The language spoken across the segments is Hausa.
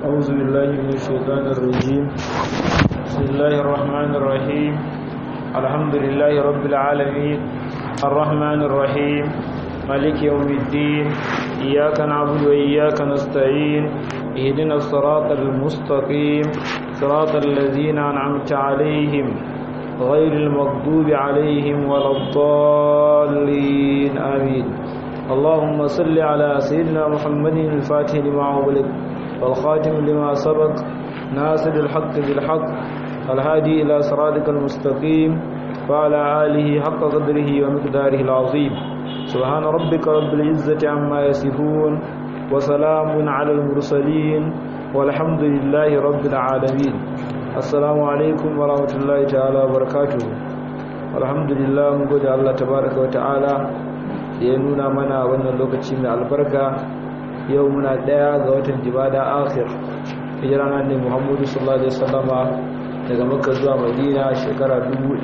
أعوذ بالله من الشيطان الرجيم بسم الله الرحمن الرحيم الحمد لله رب العالمين الرحمن الرحيم مالك يوم الدين إياك نعبد وإياك نستعين اهدنا الصراط المستقيم صراط الذين أنعمت عليهم غير المغضوب عليهم ولا الضالين آمين اللهم صل على سيدنا محمد الفاتح لما أغلق والخاتم لما سبق ناصر الحق بالحق الهادي إلى صراطك المستقيم وعلى آله حق قدره ومقداره العظيم سبحان ربك رب العزة عما يصفون وسلام على المرسلين والحمد لله رب العالمين السلام عليكم ورحمة الله تعالى وبركاته الحمد لله mun gode Allah tabaraka wa ta'ala ya nuna mana wannan lokaci mai albarka yau muna daya ga watan jibada akhir hijira nan ne Muhammadu sallallahu alaihi wasallama daga Makka zuwa Madina shekara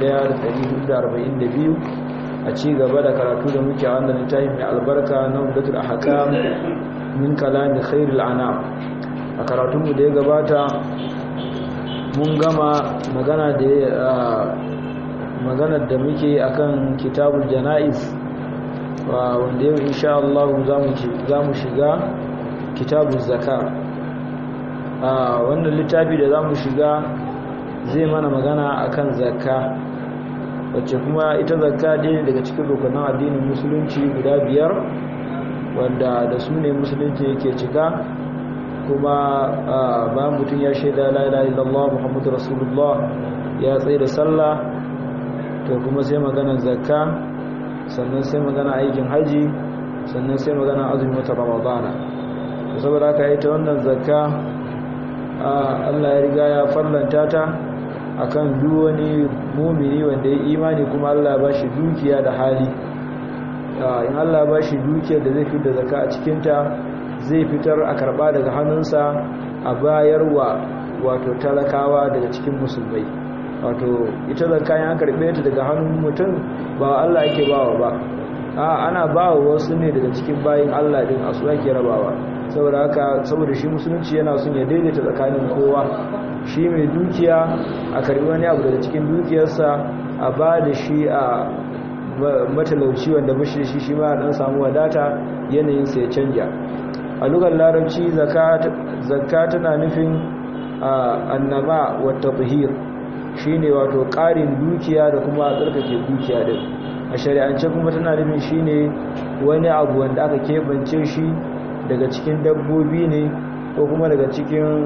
1442 a ci gaba da karatu da muke a wannan littafi mai albarka na Umdatul Ahkam min kalami khairul anam a karatunmu da ya gabata mun gama magana da maganar da muke akan kitabul janaiz wanda yau insha Allah za mu shiga kitabul zaka wannan littafi da za mu shiga zai mana magana akan zakka wacce kuma ita zakka ɗaya daga cikin rukunan addinin musulunci guda biyar wanda da su ne musulunci yake cika kuma bayan mutum ya shaida la ilaha illallah muhammadu rasulullah ya tsaye da sallah to kuma sai magana zakka sannan sai magana aikin haji sannan sai magana azumin wata ramadana to saboda haka ita wannan zakka Allah ya riga ya farlanta ta akan duk wani mumini wanda ya imani kuma Allah ya bashi dukiya da hali in Allah ya bashi dukiyar da zai fitar da zakka a cikin ta zai fitar a karba daga hannunsa a bayarwa wato talakawa daga cikin musulmai wato ita zakka ya karbe ta daga hannun mutum ba Allah yake bawa ba a ana bawa wasu ne daga cikin bayin Allah din asu ake rabawa saboda haka saboda shi musulunci yana son ya daidaita tsakanin kowa shi mai dukiya a karbi wani abu daga cikin dukiyarsa a ba da shi a matalauci wanda bashi shi shi ma dan samu wadata yanayinsa ya canja a lugar larabci zakka tana nufin annama wata buhir shi ne wato ƙarin dukiya da kuma tsarkake dukiya din a shari'ance kuma tana nufin shi ne wani abu wanda aka keɓance shi daga cikin dabbobi ne ko kuma daga cikin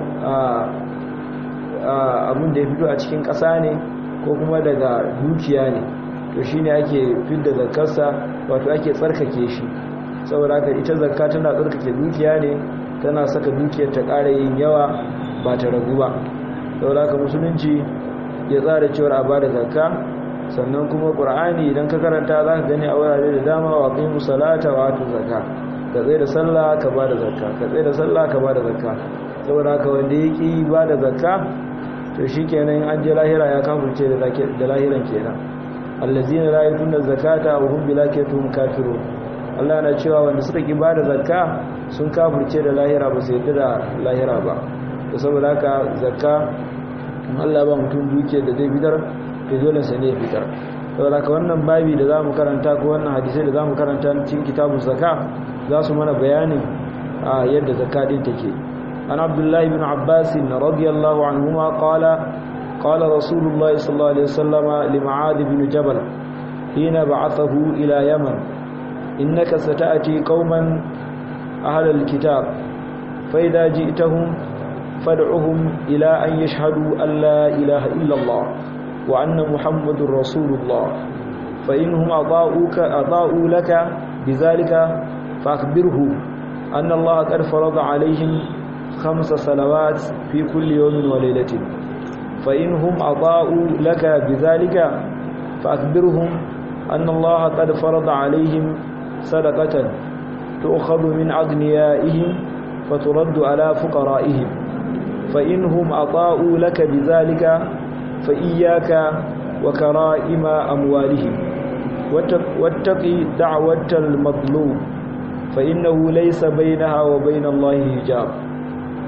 abin da ya fito a cikin ƙasa ne ko kuma daga dukiya ne to shi ne ake fidda zakkarsa wato ake tsarkake shi saboda haka ita zakka tana tsarkake dukiya ne tana saka dukiyar ta ƙara yin yawa ba ta ragu ba saboda haka musulunci ya tsara cewar a bada zakka sannan kuma qur'ani idan ka karanta za ka gani a wurare da dama wa qimu salata wa atu zakka ka tsaye da sallah ka bada zakka ka tsaye da sallah ka bada zakka saboda haka wanda ya ki bada zakka to shikenan an je lahira ya kafirce da lahiran kenan allazina la yutuna zakata wa hum bilakatuhum kafirun Allah na cewa wanda suka ki bada zakka sun kafirce da lahira ba su yadda da lahira ba to saboda haka zakka in Allah ba mutum duke da zai fitar to dole sai ne ya fitar saboda haka wannan babi da zamu karanta ko wannan hadisi da zamu karanta cikin kitabun zakka za su mana bayanin yadda zakka din take an Abdullah ibn Abbas radiyallahu anhuma qala qala Rasulullah sallallahu alaihi wasallam li Mu'adh ibn Jabal hina ba'athahu ila Yaman إنك ستأتي قوما أهل الكتاب فإذا جئتهم فادعهم إلى أن يشهدوا أن لا إله إلا الله وأن محمد رسول الله فإنهم أضاؤوك أضاؤوا لك بذلك فأخبرهم أن الله قد فرض عليهم خمس صلوات في كل يوم وليلة فإنهم أضاؤوا لك بذلك فأخبرهم أن الله قد فرض عليهم صدقة تؤخذ من أغنيائهم فترد على فقرائهم فإنهم أطاؤوا لك بذلك فإياك وكرائم أموالهم واتقي دعوة المظلوم فإنه ليس بينها وبين الله حجاب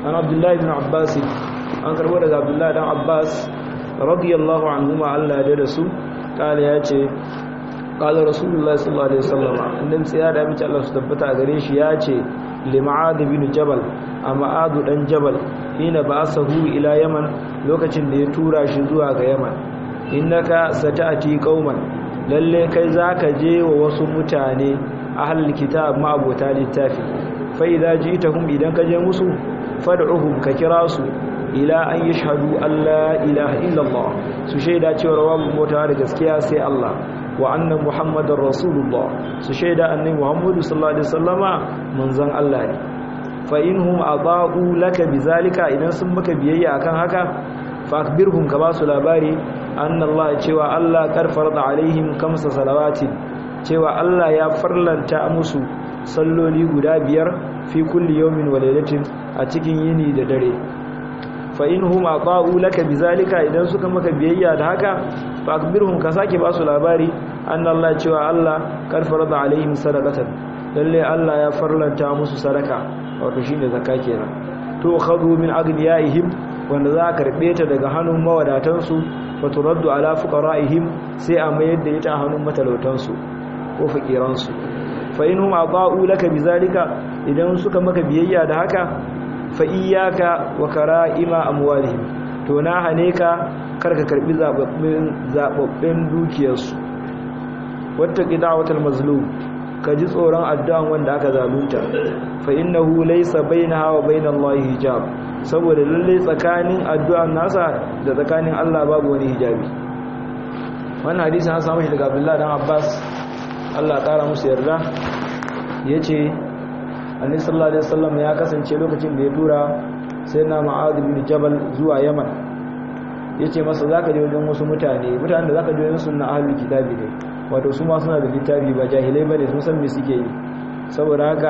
an abdullahi ibn abbas an karbo daga abdullahi dan abbas radiyallahu anhuma Allah da da su kala ya ce kala rasulullahi sallallahu alaihi wasallam annabi tsaya da mace Allah su tabbata gare shi ya ce lima'ad bin jabal a ma'adu dan jabal hina ba'asahu ila yaman lokacin da ya tura shi zuwa ga yaman innaka sata'ati qauman lalle kai zaka je wa wasu mutane ahlul kitab ma'abota littafi fa idza ji'tahum idan ka je musu fad'uhum ka kira su ila an yashhadu alla ilaha illallah su shaida cewa babu mota da gaskiya sai Allah wa anna muhammadar rasulullah su shaida annabi muhammadu sallallahu alaihi wasallama manzon Allah ne fa inhum adau laka bizalika idan sun maka biyayya akan haka fa akbirhum ka basu labari anna Allah cewa Allah kar farada alaihim kamsa salawatin cewa Allah ya farlanta musu salloli guda biyar fi kulli yawmin wa laylatin a cikin yini da dare fa inhum ata'u laka bizalika idan suka maka biyayya da haka fa akbirhum ka sake basu labari anna Allah cewa Allah kar farada alaihim sadaqatan lalle Allah ya farlanta musu sadaka wato shine zakka kenan to khadu min aghniyaihim wanda za ka karbe ta daga hannun mawadatan su fa turaddu ala fuqaraihim sai a mayar da ita a hannun matalautan su ko fakiran su fa inhum ata'u laka bizalika idan suka maka biyayya da haka fa iyyaka wa kara'ima amwalihim to na hane ka karka karbi zababbin zababbin dukiyarsu wata qida'atul mazlum ka ji tsoron addu'an wanda aka zalunta fa innahu laysa bainaha wa bainallahi hijab saboda lalle tsakanin addu'an nasa da tsakanin Allah babu wani hijabi wannan hadisi an samu shi daga Abdullah dan Abbas Allah kara musu yarda yace Annabi sallallahu alaihi wasallam ya kasance lokacin da ya tura sayyidina Mu'adh bin Jabal zuwa Yaman yace masa zaka je wajen wasu mutane mutanen da zaka je wajen sunna ahlul kitabi ne wato su ma suna da littafi ba jahilai ba ne sun san me suke yi saboda haka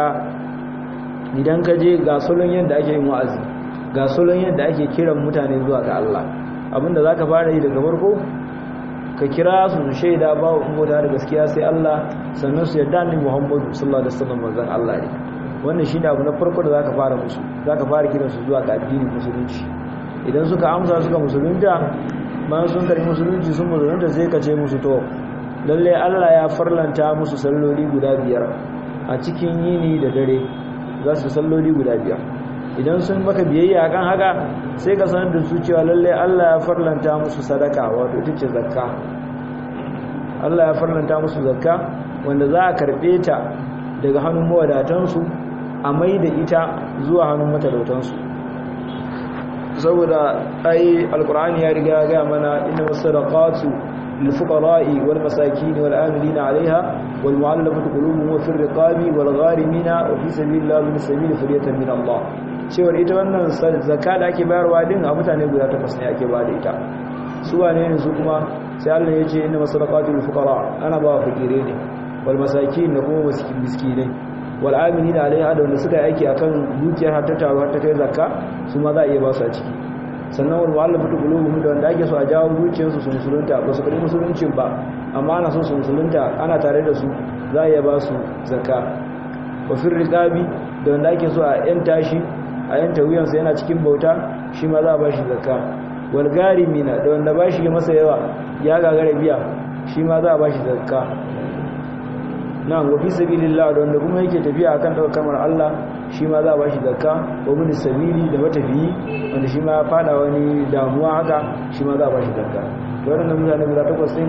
idan ka je ga salon yadda ake yin wa'azi ga salon yadda ake kiran mutane zuwa ga Allah abinda za ka fara yi daga farko ka kira su su shaida ba wa mota da gaskiya sai Allah sannan su yarda ni Muhammadu sallallahu alaihi wasallam manzon Allah ne wannan shine abu na farko da zaka fara musu zaka fara kiran su zuwa ga addinin musulunci idan suka amsa suka musulunta bayan sun karbi musulunci sun musulunta sai ka ce musu to lalle Allah ya farlanta musu salloli guda biyar a cikin yini da dare za su salloli guda biyar idan sun maka biyayya kan haka sai ka sanar da su cewa lalle Allah ya farlanta musu sadaka wato ita ce zakka Allah ya farlanta musu zakka wanda za a karbe ta daga hannun mawadatansu a mai da ita zuwa hannun matalautansu saboda ai alkur'ani ya riga ya ga mana inna sadaqatu للفقراء والمساكين والآملين عليها والمعلمة قلوبهم وفي الرقاب والغارمين وفي سبيل الله من السبيل فرية من الله cewar ita wannan zakka da ake bayarwa din a mutane guda takwas ne ake ba da ita su wane ne su kuma sai Allah ya ce inna masadaqatul fuqara ana ba fakire ne wal masakin da kuma miskinai wal amilina alaiha da wanda suka yi aiki akan dukiyar har ta taru har ta kai zakka su ma za a iya ba su a ciki sannan wani wa'ala mutu gulubu da wanda ake so a jawo zuciyarsu su musulunta ba su kari musuluncin ba amma ana so su musulunta ana tare da su za a iya ba su zakka wafin riƙabi da wanda ake so a yan tashi a yanta wuyansa yana cikin bauta shi ma za a ba shi zakka walgari mina da wanda ba shi masa yawa ya gagara biya shi ma za a ba shi zakka na wafi sabilillah da wanda kuma yake tafiya akan ɗaukar kamar Allah shi ma za a ba shi zakka wa bin sabili da matafiyi wanda shi ma ya fada wani damuwa haka shi ma za a ba shi zakka da waɗannan mutane guda takwas ɗin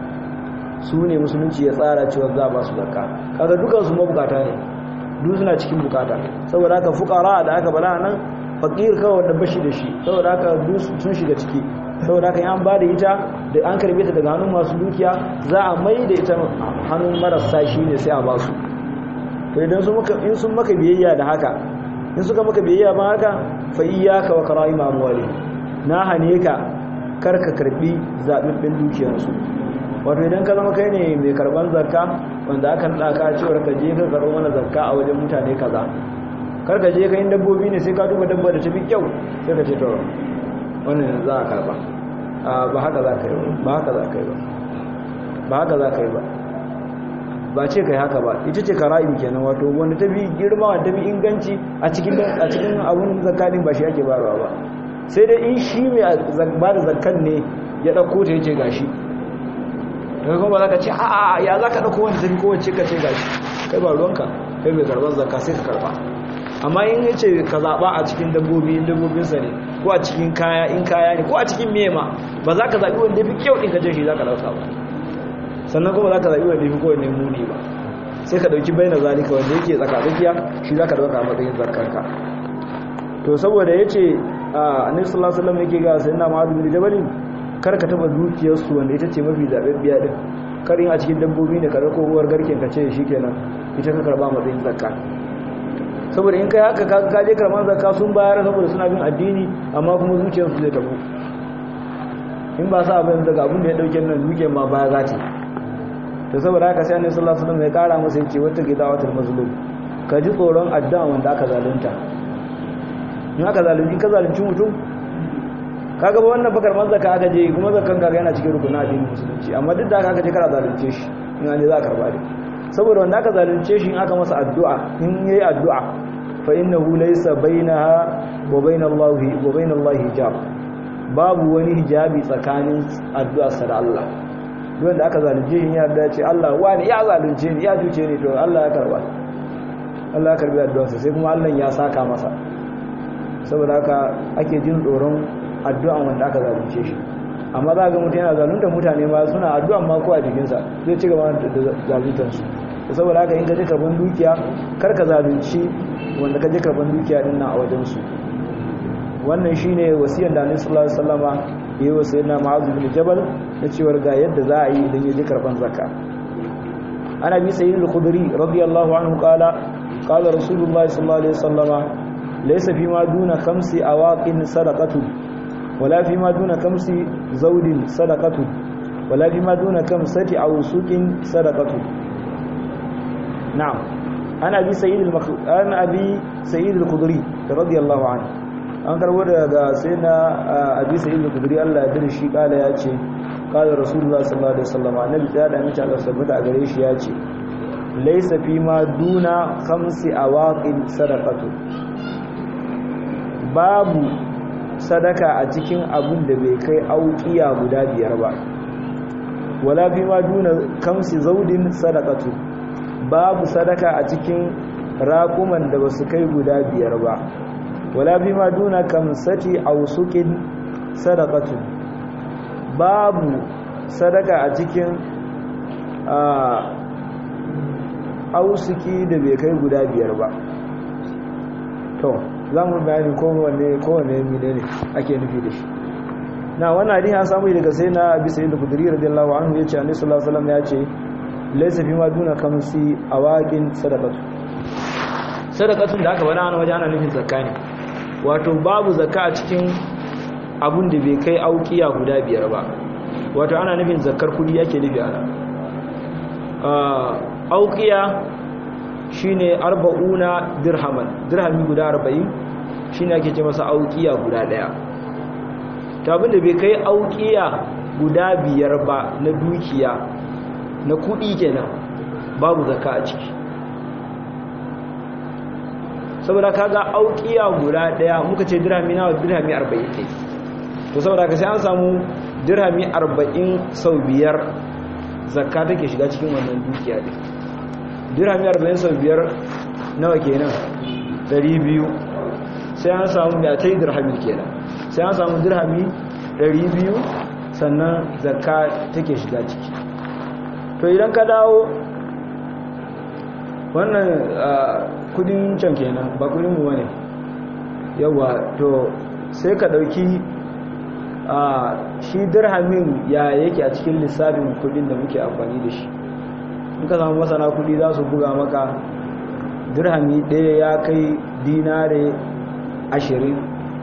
su ne musulunci ya tsara cewa za a ba su zakka kaga dukansu mabukata ne duk suna cikin bukata saboda haka fukara da aka bala nan fakir kawai wanda bashi da shi saboda haka duk sun shiga ciki saboda haka an ba da ita da an karbe ta daga hannun masu dukiya za a mai da ita hannun marasa shi ne sai a ba su to idan in sun maka biyayya da haka in suka maka biyayya ba haka fa iyyaka wa kara'im amwali na hane ka karka karbi zabibbin dukiyarsu wato idan ka zama kai ne mai karban zakka wanda aka daka cewar ka je ka karbo mana zakka a wajen mutane kaza karka je ka yin dabbobi ne sai ka duba dabba da ta fi kyau sai ka ce to wannan za a karba ba haka za ka yi ba haka za ka yi ba ba haka za ka yi ba ba ce kai haka ba ita ce kara'im kenan wato wanda ta bi girma wanda ta bi inganci a cikin a cikin abun zakatin ba shi ake bayarwa ba sai dai in shi mai ba da zakkan ne ya dauko ta yace gashi daga kuma za ka ce a ya za ka dauko wanda ta bi kowace ka ce gashi kai ba ruwanka kai mai karban zakka sai ka karba amma in yace ka zaba a cikin dabbobi in dabbobinsa ne ko a cikin kaya in kaya ne ko a cikin mema ba za ka zaɓi wanda ya fi kyau ɗin ka je shi za ka ɗauka ba sannan kuma za ka zaɓi wanda ya fi kowane muni ba sai ka ɗauki bai na zalika wanda yake tsakatsakiya shi za ka ɗauka a matsayin zarkarka to saboda ya ce a annabi sallallahu alaihi wasallam yake ga sayyidina mu'adh bin jabal kar ka taba dukiyarsu wanda ita ce mafi zaɓaɓɓiya din karin a cikin dabbobi ne ka ko uwar garken ka ce shikenan ita ka karba matsayin zakka saboda in kai haka ka je karban zakka sun bayar saboda suna bin addini amma kuma zuciyarsu zai tabu in ba sa abin daga abin da ya dauke nan duke ma baya za ta to saboda haka sai annabi sallallahu alaihi wasallam ya kara masa yace wata gidawatul mazlum ka ji tsoron addu'a wanda aka zalunta in aka zalunci ka zalunci mutum kaga ba wannan bakar manzaka aka je kuma zakan kaga yana cikin rukuna addinin musulunci amma duk da haka aka je kana zalunce shi in an je za ka karba dai saboda wanda aka zalunce shi in aka masa addu'a in yayi addu'a fa innahu laysa bainaha wa bainallahi wa bainallahi hijab babu wani hijabi tsakanin addu'arsa da Allah duk da aka zalunce shi ya da ce Allah wani ya zalunce ni ya juce ni to Allah ya karba Allah ya karbi addu'arsa sai kuma Allah ya saka masa saboda haka ake jin tsoron addu'an wanda aka zalunce shi amma za ga mutum yana zalunta mutane ma suna addu'an ma ko a jikinsa zai ci gaba da zaluntansu saboda haka in ka je karban dukiya kar ka zalunci wanda ka je karban dukiya din nan a wajensu wannan shine wasiyar da Annabi sallallahu alaihi wasallama yayi wa sayyidina Mu'adh bin Jabal na cewa ga yadda za a yi idan ya je karban zakka ana bi sayyid al-Khudri radiyallahu anhu qala qala Rasulullah sallallahu alaihi wasallama laysa fi ma duna khamsi awaqin sadaqatu wala fi ma duna khamsi zawdin sadaqatu wala fi ma duna khamsati awsuqin sadaqatu na'am ana bi sayyid al-ana abi sayyid al-Khudri radiyallahu anhu an karbo daga sai na abi sa'id al-khudri Allah ya dare shi kala ya ce kala rasulullah sallallahu alaihi wasallam annabi ya da mace Allah sabbata a gare shi ya ce laysa fi ma duna khamsi awaqin sadaqatu babu sadaka a cikin abun da bai kai auqiya guda biyar ba wala fi ma duna khamsi zaudin sadaqatu babu sadaka a cikin raƙuman da basu kai guda biyar ba wala bi ma duna kamsati ausukin sadaqatu babu sadaka a cikin ausuki da bai kai guda biyar ba to za mu bayani kowane kowane mine ne ake nufi da shi na wannan hadin ya samu daga sai na bisa yin kudiri radiyallahu anhu ya ce annabi sallallahu alaihi wasallam ya ce laysa fi ma duna kamsi awaqin sadaqatu sadaqatun da aka bada ana waje ana nufin zakka ne wato babu zakka a cikin abun da bai kai aukiya guda biyar ba wato ana nufin zakkar kudi yake nufi ana aukiya shine arba'una dirhaman dirhami guda arba'in shine ake ce masa aukiya guda daya ta abin da bai kai aukiya guda biyar ba na dukiya na kudi kenan babu zakka a ciki saboda kaga aukiya guda daya muka ce dirhami nawa dirhami 40 ke to saboda ka sai an samu dirhami 40 sau biyar zakka take shiga cikin wannan dukiya din dirhami 40 sau biyar nawa kenan 200 sai an samu ya tai dirhami kenan sai an samu dirhami 200 sannan zakka take shiga ciki to idan ka dawo wannan kudin can kenan ba kudin mu bane yawa to sai ka dauki a shi dirhamin ya yake a cikin lissafin kudin da muke amfani da shi in ka samu masana kudi za su buga maka dirhami ɗaya ya kai dinare ashirin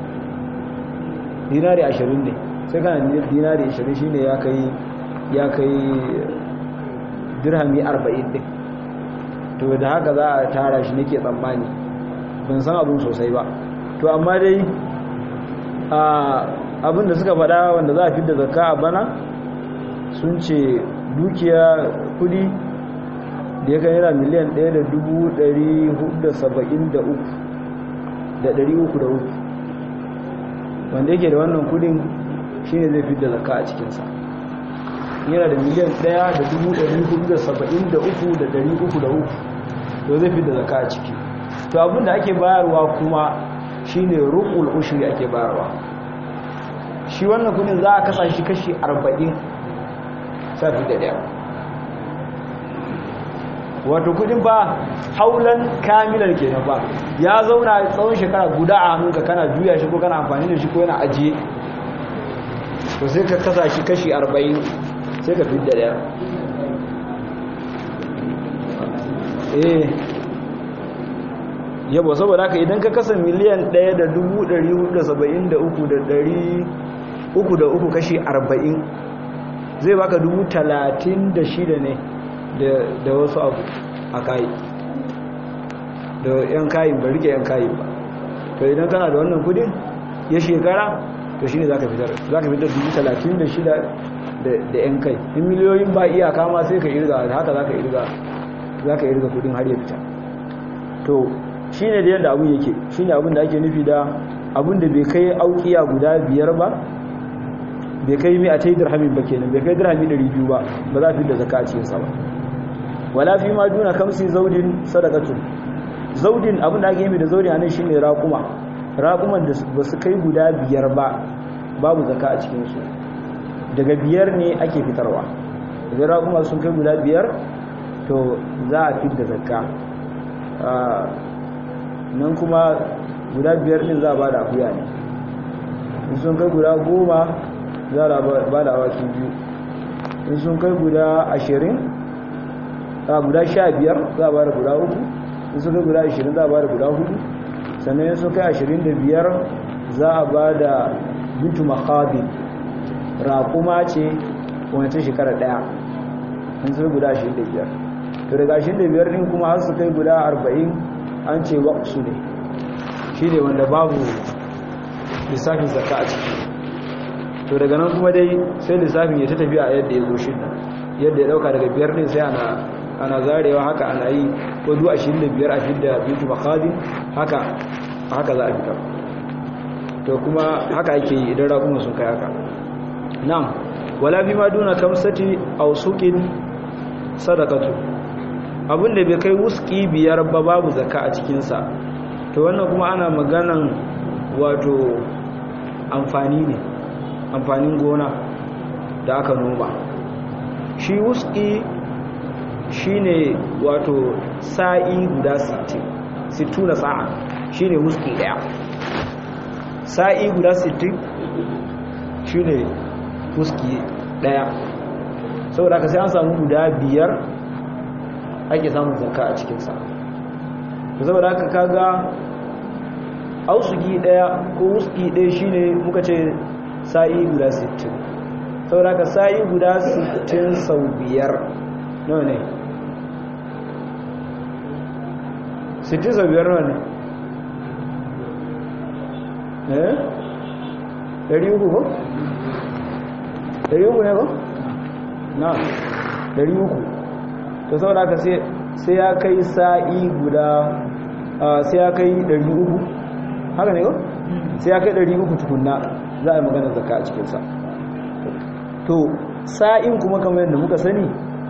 dinare ashirin ne sai kana dinare ashirin shi ne ya kai dirhami arba'in ɗin to da haka za a tara shi nake tsammani ban san abin sosai ba to amma dai abin da suka faɗa wanda za a fi da zakka a bana sun ce dukiya kudi da ya kai naira miliyan 1,473 wanda yake da wannan kudin shine zai fidda zakka a cikinsa yana da miliyan 1,473,303 to zai fidda zakka a ciki to abinda ake bayarwa kuma shine rukul ushri ake bayarwa shi wannan kudin za a kasa shi kashi 40 safi da daya wato kudin ba haulan kamilar kenan ba ya zauna tsawon shekara guda a hannunka kana juya shi ko kana amfani da shi ko yana ajiye to sai ka kasa shi kashi 40 sai ka fidda daya eh yabo saboda haka idan ka kasa miliyan 1,473,300 kashi 40 zai baka 36 ne da wasu abu a kayi da yan kayi ba rike yan kayi ba to idan kana da wannan kudin ya shekara to shine zaka fitar zaka fitar 36 da yan kai in miliyoyin ba iyaka ma sai ka irga haka zaka irga zaka irga kudin har ya fita to shine da yadda abun yake shine abun da ake nufi da abun da bai kai aukiya guda biyar ba bai kai mai a ta yi dirhamin ba kenan bai kai dirhami 200 ba ba za fi da zaka a cikinsa ba wala fi ma duna kamsi zaudin sadakatu zaudin abin da ake yi da zaudin anan shine raquma raquman da ba su kai guda biyar ba babu zaka a cikin su daga biyar ne ake fitarwa idan raquma sun kai guda biyar to za a fitar da zakka nan kuma guda biyar din za a bada akuya ne in sun kai guda goma za a bada awaki biyu in sun kai guda ashirin a guda sha biyar za a bada guda uku in sun kai guda ashirin za a bada guda hudu sannan in sun kai ashirin da biyar za a bada bintu makabin raƙuma ce wancan shekara ɗaya in sun guda ashirin da biyar to daga ashirin da biyar ɗin kuma har su kai guda arba'in an ce waƙsu ne shi ne wanda babu lissafin zakka a ciki to daga nan kuma dai sai lissafin ya ta tafiya a yadda ya zo shi yadda ya dauka daga biyar din sai ana ana zarewa haka ana yi ko zuwa 25 a fidda bintu makhadin haka haka za a fitar to kuma haka ake yi idan raƙuma sun kai haka na'am wala bi ma duna kamsati aw suqin sadaqatu abinda bai kai wuski biyar ba babu zakka a cikin sa to wannan kuma ana maganan wato amfani ne amfanin gona da aka noma shi wuski shine wato sa'i guda 60 60 sa'a shine wuski daya sa'i guda 60 shine wuski daya saboda ka sai an samu guda biyar ake samun zakka a cikinsa saboda haka kaga ausuki daya ko wuski daya shine muka ce sa'i guda 60 saboda ka sa'i guda 60 sau biyar nawa ne 60 sau biyar nawa ne eh 300 ko? 300 ne ko? na 300 to saboda ka sai ya kai sa'i guda sai ya kai 300 haka ne ko? sai ya kai 300 tukunna za a yi magana zaka a cikinsa to sa'in kuma kamar yadda muka sani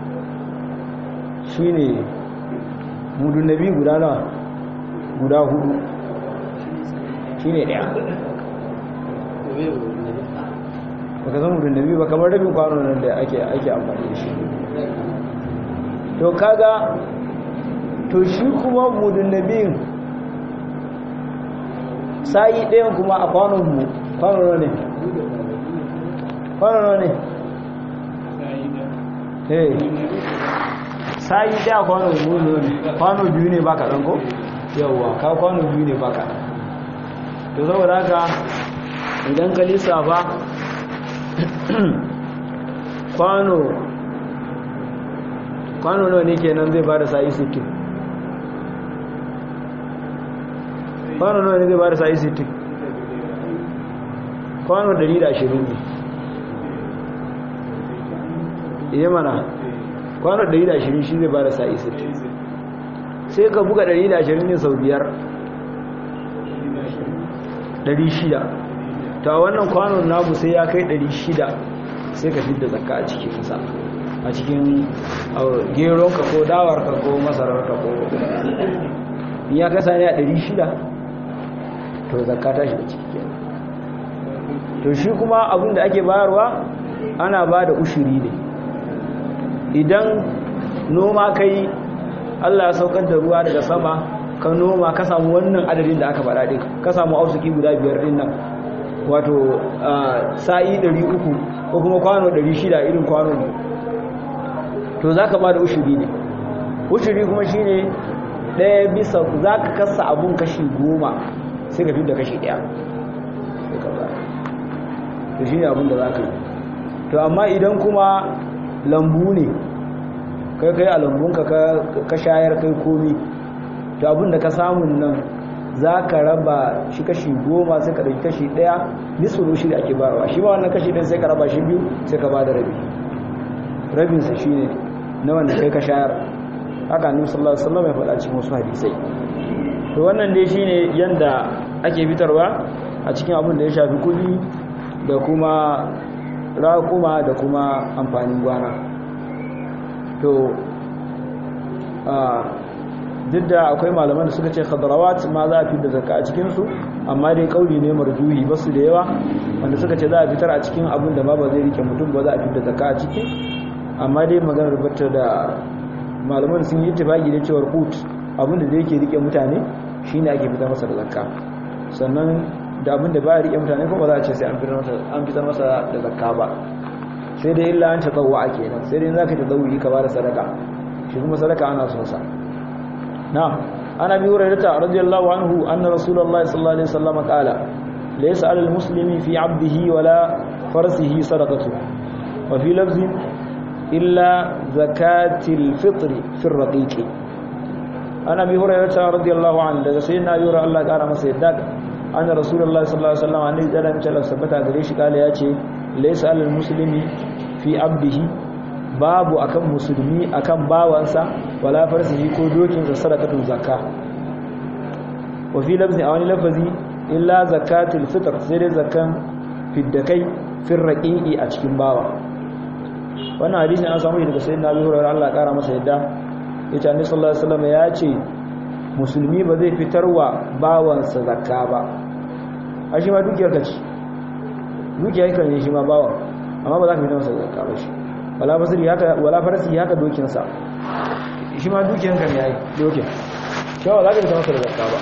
shi ne mudun nabi guda na guda hudu shi ne ɗaya baka san mudun nabi ba kamar rabin kwano nan da ake amfani da shi to kaga to shi kuma mudun nabiyin sa'i ɗayan kuma a kwanonmu kwano ne kwano ne eh sa'i ɗaya kwano ne kwano biyu ne baka ɗan ko yawwa ka kwano biyu ne baka to saboda haka idan ka lissafa kwano kwano nawa ne kenan zai bada sa'i 60 kwano nawa ne zai bada sa'i 60 kwano 120 ne iya mana kwano 120 shi zai ba da sa'i 60 sai ka buga 120 ne sau biyar 600 ta wannan kwanon namu sai ya kai 600 sai ka fidda zakka a cikinsa a cikin geronka ko dawarka ko masararka ko ya kasa ne a 600 to zakka ta shiga ciki to shi kuma abin da ake bayarwa ana ba da ushiri ne idan noma kai Allah ya saukar da ruwa daga sama ka noma ka samu wannan adadin da aka faɗa ɗin ka samu ausuki guda biyar ɗin nan wato sa'i 300 ko kuma kwano 600 irin kwano ne to za ka ba da ushiri ne ushiri kuma shi ne ɗaya bisa za ka kasa abun kashi goma sai ka fi da kashi ɗaya to shi ne abin da za ka yi to amma idan kuma lambu ne kai kai a lambunka ka shayar kai komi to abin da ka samun nan za ka raba shi kashi goma sai ka ɗauki kashi ɗaya nisuru shi da ake barawa shi ba wannan kashi ɗaya sai ka raba shi biyu sai ka ba da rabi rabinsa shi ne na wanda kai ka shayar haka annabi sallallahu alaihi wasallam ya faɗa cikin wasu hadisai to wannan dai shine yanda ake fitarwa a cikin abin da ya shafi kuɗi da kuma raƙuma da kuma amfanin gwana to duk da akwai malaman da suka ce khadarawat ma za a fi da zakka a cikinsu amma dai kauli ne marjuhi ba su da yawa wanda suka ce za a fitar a cikin abin da ma ba zai rike mutum ba za a fi da zakka a ciki amma dai maganar bata da malaman sun yi tafagi da cewar kut abin da zai ke rike mutane shine ake fitar masa da zakka sannan da abin da ba ya rike mutane kuma za a ce sai an fitar masa da zakka ba sai dai illa an tatawwa a kenan sai dai za ka tatawwi ka ba da sadaka shi kuma sadaka ana son sa na ana bi hurairata radiyallahu anhu anna rasulullahi sallallahu alaihi wasallam qala laysa alal muslimi fi 'abdihi wala farsihi sadaqatu wa fi lafzin illa zakatil fitri fi ar-raqiqi ana bi hurairata radiyallahu anhu daga sayyidina yura Allah kara masa yadda anna rasulullahi sallallahu alaihi wasallam annabi da ran cewa sabata gare shi kala yace laysa alal muslimi fi 'abdihi babu akan musulmi akan bawansa wala farsihi ko dokinsa sadaqatun zakka wa fi lafzi a wani lafazi illa zakatul fitr sai dai zakan fiddakai fir raqiqi a cikin bawa wannan hadisin an samu daga sayyidina Abu Hurairah Allah kara masa yadda yace Annabi sallallahu alaihi wasallam ya ce musulmi ba zai fitarwa bawansa zakka ba a shi ma dukiyar ka ce dukiyar ka ne shi ma bawan amma ba za ka fitar masa zakka ba shi wala basiri haka wala farasi haka dokinsa shi ma dukiyanka ne yayi dokin shawa za ka fita masa da zakka ba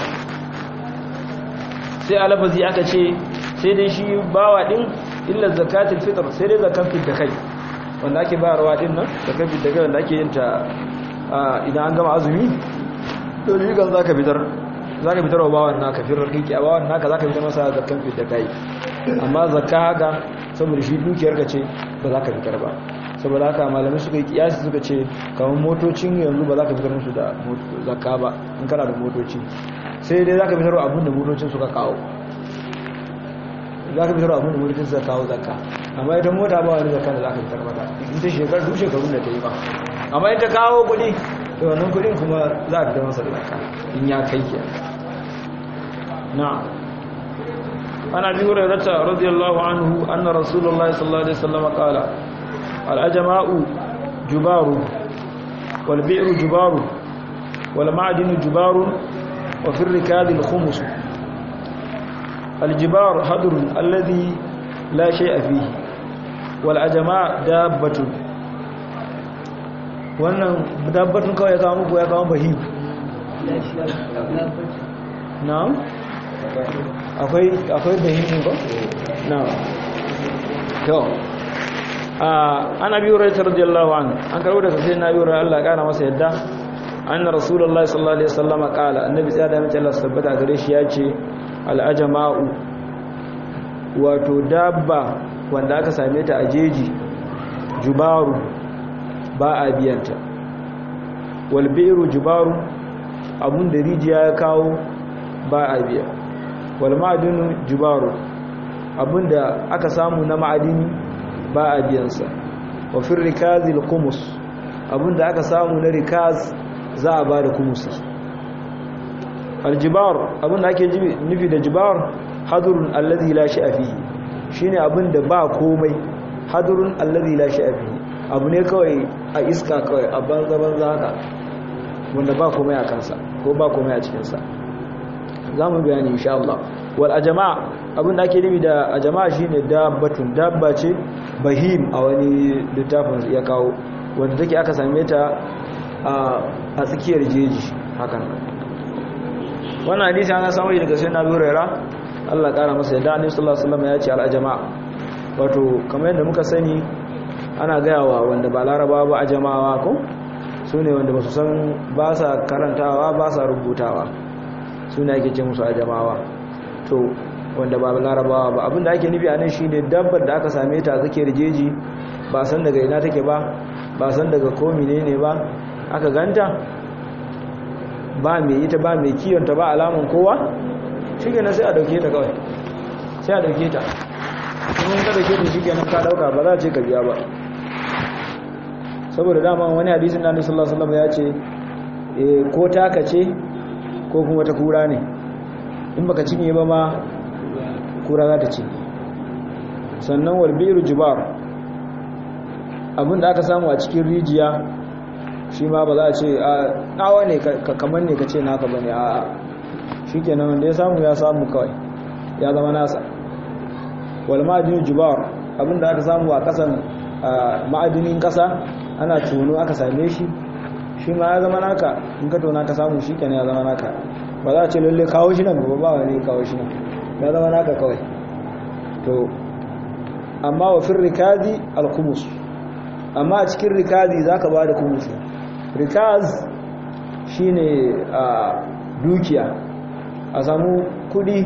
sai alafazi aka ce sai dai shi bawa din illa zakatul fitr sai dai zakan fit da kai wanda ake bayarwa din nan zakan fit da kai wanda ake yin ta idan an gama azumi to ni kan zaka fitar zaka fitar wa bawan naka firar kike a bawan naka zaka fitar masa zakan fit da kai amma zakka haka saboda shi dukiyar ka ce ba za ka fitar ba saboda haka malamai suka yi kiyasi suka ce kamar motocin yanzu ba za ka fitar musu da zakka ba in kana da motoci sai dai za ka fitar abin da motocin suka kawo za ka fitar abin da motocin suka kawo zakka amma ita mota ba wani zakka da za ka fitar mata in ta shekar duk shekarun da ta yi ba amma ita kawo kuɗi da wannan kuɗin kuma za a fitar masa da zakka in ya kai ke na ana bi hurairata radiyallahu anhu anna rasulullahi sallallahu alaihi wasallam qala الأجماء جبار والبئر جبار والمعدن جبار وفي الركاد الخمس الجبار هدر الذي لا شيء فيه والأجماء دابة wannan dabbatun kawai ya kawo muku ya kawo bahim na'am akwai akwai bahimin ko na'am to ana biyu rai radiyallahu anhu an karbo daga sai na biyu rai Allah kana masa yadda anna rasulullahi sallallahu alaihi wasallam qala annabi sai da mace Allah tabbata gare shi yace al ajma'u wato dabba wanda aka same ta a jeji jubaru ba a biyanta wal bi'ru jubaru abun da rijiya ya kawo ba a biya wal ma'adinu jubaru abun da aka samu na ma'adini ba a biyansa wa fin rikazil kumus abinda aka samu na rikaz za a ba da kumusi aljibar abinda ake nufi da jibar hadurun allazi la shi'a fihi shine abinda ba komai hadurun allazi la shi'a fihi abu ne kawai a iska kawai a banza banza haka wanda ba komai a kansa ko ba komai a cikin sa zamu bayani insha Allah wal ajma abinda ake nufi da ajma shine dabbatun dabba ce bahim a wani littafin ya kawo wanda take aka same ta a tsakiyar jeji hakan wannan hadisi an samu shi daga sayyidina Abu Hurairah Allah kara masa yadda Annabi sallallahu alaihi wasallam ya ce al-ajma wato kamar yadda muka sani ana gayawa wanda ba larabawa ba ajamawa ko sune wanda ba su san ba sa karantawa ba sa rubutawa sune ake ce musu ajamawa to wanda ba larabawa ba abinda ake nufi anan shine dabbar da aka same ta tsakiyar jeji ba san daga ina take ba ba san daga ko menene ba aka ganta ba mai ita ba mai kiyonta ba alamun kowa shi kenan sai a dauke ta kawai sai a dauke ta kuma ka dauke ta shi kenan ka dauka ba za a ce ka biya ba saboda dama wani hadisin na sallallahu alaihi wasallam ya ce ko taka ce ko kuma ta kura ne in baka cinye ba ma kura za ta ci sannan walbiru jibar abinda aka samu a cikin rijiya shi ma ba za a ce a nawa ne kamar ne ka ce naka ba ne a shi kenan wanda ya samu ya samu kawai ya zama nasa wal ma'adinin jibar abinda aka samu a kasan ma'adinin kasa ana tono aka same shi shi ma ya zama naka in ka tona ka samu shi kenan ya zama naka ba za a ce lalle kawo shi nan ba ba wani kawo shi nan ya zama naka kawai to amma wa fin rikazi al-kumus amma a cikin rikazi za ka ba da kumusi rikaz shi ne a dukiya a samu kudi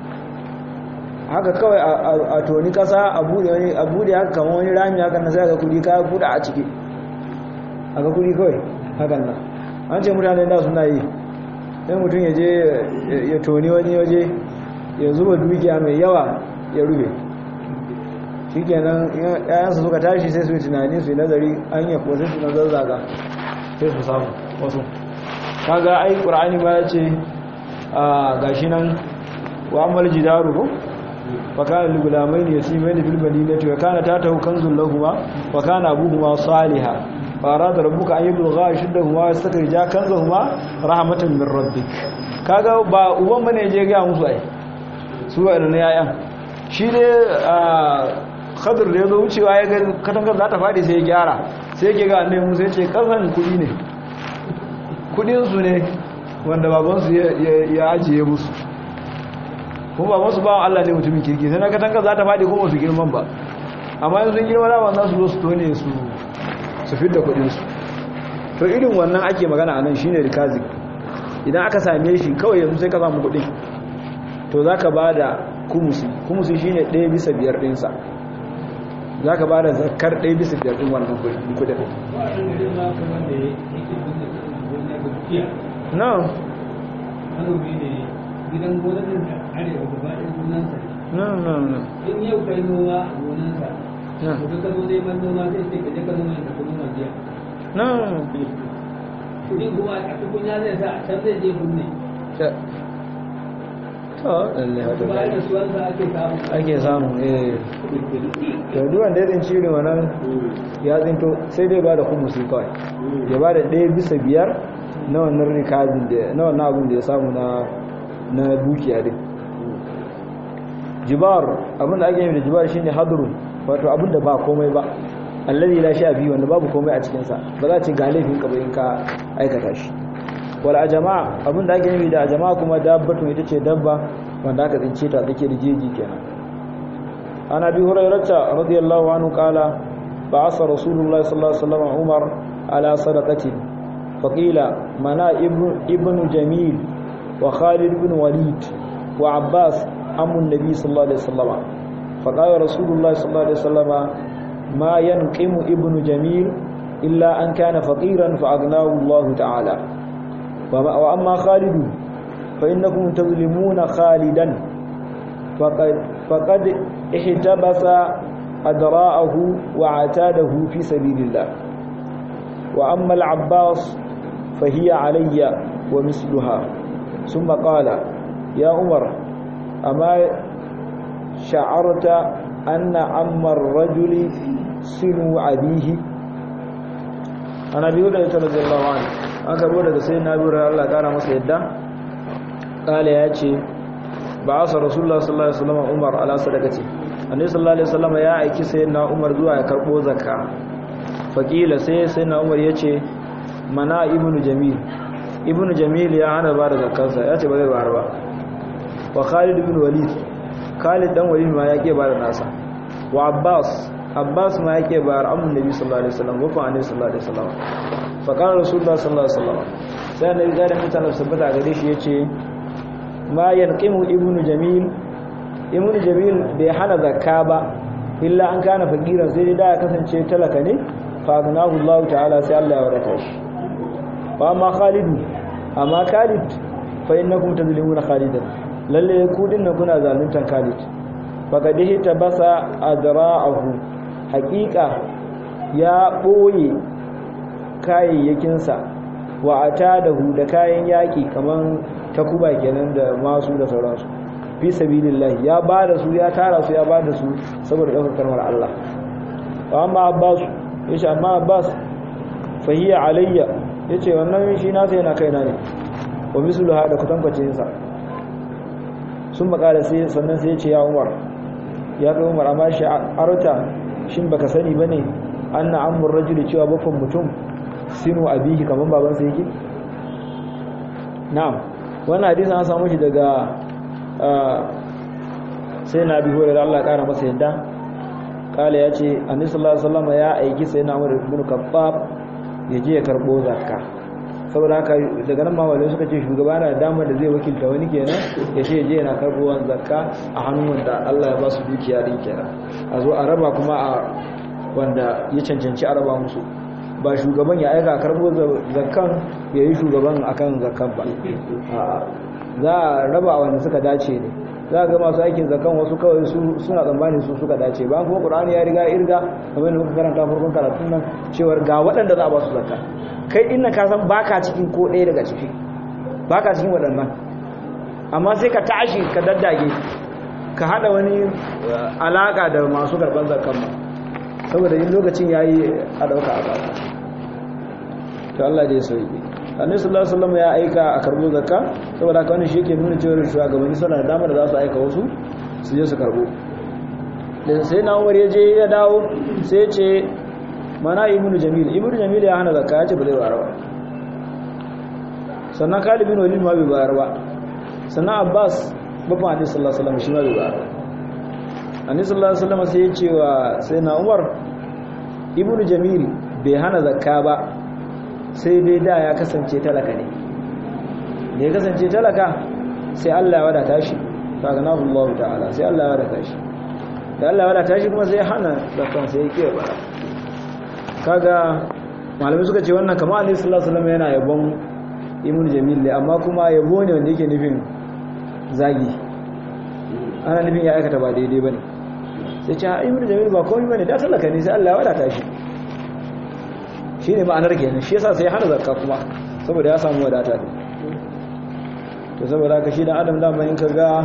haka kawai a toni kasa a bude haka kama wani rami haka na sai ga kudi kaya kuda a ciki haka kudi kawai hakan nan an ce mutane da suna yi sai mutum ya je ya toni wani waje ya zuba dukiya mai yawa ya rube shi kenan yayansu suka tashi sai su yi tunani su yi nazari an yi kuwa sai su nazar zaga sai su samu wasu kaga ai ƙura'ani ba ya ce a gashi nan wa amal jidaru ko wa kana lugulamai ne yasi mai fil madinati wa kana tatahu kanzul lahuma wa kana abuhuma salihah fa arada rabbuka an yablugha ashuddahuma wa yastakrija kanzahuma rahmatan min rabbik kaga ba uban bane je ga musu ai su wa'annan yayan shi ne khadir da ya zo wucewa ya ga katangar za ta faɗi sai ya gyara sai ke ga annabi musa ya ce kasan kuɗi ne kuɗinsu ne wanda babansu ya ajiye musu kuma babansu bawan Allah ne mutumin kirki sai na katangar za ta faɗi kuma su girman ba amma yanzu girma da za su zo su tone su su fidda kuɗinsu to irin wannan ake magana a nan shine rikazi idan aka same shi kawai yanzu sai ka samu kuɗin to za ka ba da kumusi kumusi shine ɗaya bisa biyar ɗinsa za ka ba da zakar ɗaya bisa biyar ɗin wannan kudin na gidan gonanin da arewa gaba ɗin gonansa na na na in yau kai noma a gonansa ka ka zo neman noma sai sai ka je ka noma ka noma jiya na kudin kuma a cikin ya zai sa a can zai je kunne to lalle haka bayan da suwansa ake samu ake samu eh to duwan da yadin cire wannan ya zinto sai dai ba da kumusi kawai ya ba da ɗaya bisa biyar na wannan rikazin da na wannan abin da ya samu na na dukiya din jibar abin da ake yi da jibar shine hadrun wato abin da ba komai ba allazi la sha biyu wanda babu komai a cikin sa ba za ci ga laifin ka ba in ka aikata shi wal ajama abin da ake yi da ajama kuma dabbatu ita ce dabba wanda aka tsince ta take da jeji kenan ana bi hurairata radiyallahu anhu qala ba'asa rasulullahi sallallahu alaihi wasallam umar ala sadaqati faqila mana ibnu jamil wa khalid ibn walid wa abbas amu nabi sallallahu alaihi wasallam faqala rasulullahi sallallahu alaihi wasallam ma yanqimu ibnu jamil illa an kana faqiran fa aghnahu allah ta'ala wa amma khalid fa innakum tazlimuna khalidan faqad faqad ihtabasa adra'ahu wa atadahu fi sabilillah wa amma al-abbas fa hiya alayya wa misluha thumma qala ya umar amma sha'arta anna amma ar-rajuli sinu abihi ana biyu da ita radiyallahu anhu an karbo daga sai na biyu Allah kara masa yadda kala ya ce ba asa rasulullah sallallahu alaihi wasallam umar ala sadaqati annabi sallallahu alaihi wasallam ya aiki sayyidina umar zuwa ya karbo zakka faqila sai sayyidina umar yace mana ibnu jamil ibnu jamil ya hana ba da zakkarsa ya ce ba zai bayar ba wa khalid ibn walid khalid dan walid ma yake ba da nasa wa abbas abbas ma yake bayar amun nabi sallallahu alaihi wasallam wa annabi sallallahu alaihi wasallam fa kana rasulullah sallallahu alaihi wasallam sai annabi ga da mutanen sabbata gare shi yace ma yanqimu ibnu jamil ibnu jamil bai hana zakka ba illa an kana fakiran sai da ya kasance talaka ne fa ganahu Allah ta'ala sai Allah ya wadata shi fa amma khalid amma khalid fa innakum tazlimuna khalidan lalle ku dinnan kuna zaluntan khalid faqad basa adra'ahu haqiqa ya boye kayayyakinsa wa atadahu da kayan yaki kaman takuba kenan da masu da sauransu fi sabilillah ya bada su ya tara su ya bada su saboda daukar kalmar Allah wa amma Abbas yace amma Abbas fahiya alayya yace wannan shi na sai yana kaina ne wa mislu hada kutankwacin sa sun makala sai sannan sai yace ya Umar ya ga Umar amma shi arta shin baka sani bane anna amur rajuli cewa bafan mutum sinu abihi kaman babansa yake na'am wannan hadisi an samu shi daga sai na bi hore Allah kara masa yadda kala ya ce annabi sallallahu alaihi wasallam ya aiki sai na Umar ibn Khattab ya je ya karbo zakka saboda haka daga nan mawalai suka ce shugaba na da damar da zai wakilta wani kenan ya ce je yana karbo zakka a hannun wanda Allah ya ba su dukiya din kenan a zo a raba kuma a wanda ya cancanci a raba musu ba shugaban ya aika karbo zakkan ya yi shugaban akan zakkan ba za a raba wanda suka dace ne za a ga masu aikin zakkan wasu kawai suna tsammanin su suka dace ba kuma ƙur'ani ya riga irga kamar da muka karanta farkon karatun nan cewar ga waɗanda za a ba su zakka kai inna ka san baka cikin ko ɗaya daga ciki baka cikin waɗannan amma sai ka tashi ka daddage ka haɗa wani alaƙa da masu karɓar zakkan ma saboda yin lokacin ya yi a ɗauka a baka to Allah dai sauki annabi sallallahu alaihi wasallam ya aika a karbo zakka saboda haka wannan shi yake nuna cewa shugabanni suna da damar da za su aika wasu su je su karbo da sai na Umar ya je ya dawo sai ya ce mana ibnu jamil ibnu jamil ya hana zakka ya ce ba zai bayar ba sannan Khalid bin Walid ma bai bayar ba sannan Abbas babban annabi sallallahu alaihi wasallam shi ma bai bayar ba annabi sallallahu alaihi wasallam sai ya ce wa sai na Umar ibnu jamil bai hana zakka ba sai dai da ya kasance talaka ne da ya kasance talaka sai Allah ya wadata shi faganahu Allah ta'ala sai Allah ya wadata shi da Allah ya wadata shi kuma sai hana zakan sai ya kiyaye bara kaga malamai suka ce wannan kamar Ali sallallahu alaihi wasallam yana yabon Ibn Jamil ne amma kuma yabo ne wanda yake nufin zagi ana nufin ya aikata ba daidai bane sai ce Ibn Jamil ba komai bane da talaka ne sai Allah ya wadata shi shi ne ma'anar kenan shi yasa sai hana zakka kuma saboda ya samu wadata ne to saboda ka shi dan adam dama in ka ga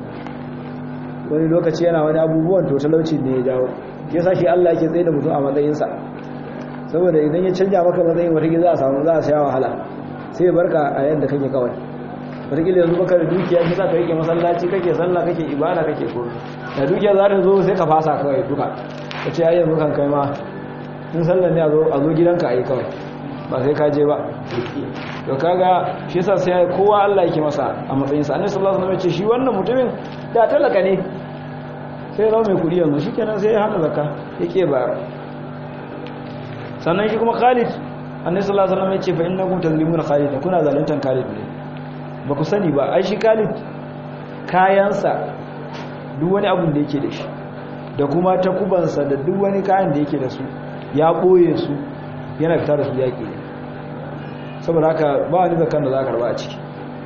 wani lokaci yana wani abubuwan to talauci ne ya jawo shi yasa shi Allah yake tsaye da mutum a matsayinsa saboda idan ya canja maka matsayin wata za a samu za a sha wahala sai ya barka a yadda kake kawai wataƙila yanzu baka da dukiya shi sa ka rike masallaci kake sallah kake ibada kake ko da dukiya za ta zo sai ka fasa kawai duka ka ce ai yanzu kan kai ma in sallar ne a zo gidanka a yi kawai ba sai ka je ba to kaga shi yasa sai kowa Allah yake masa a matsayin sa annabi sallallahu alaihi wasallam ya ce shi wannan mutumin da talaka ne sai zama mai kudi yanzu shikenan sai ya hana zakka yake ba sannan shi kuma Khalid annabi sallallahu alaihi wasallam ya ce fa innakum tazlimuna Khalid kuna zaluntan Khalid ne ba ku sani ba ai shi Khalid kayansa duk wani abun da yake da shi da kuma takubansa da duk wani kayan da yake da su ya ɓoye su yana fita da su yaƙi ne saboda haka ba wani zakan da za a karba a ciki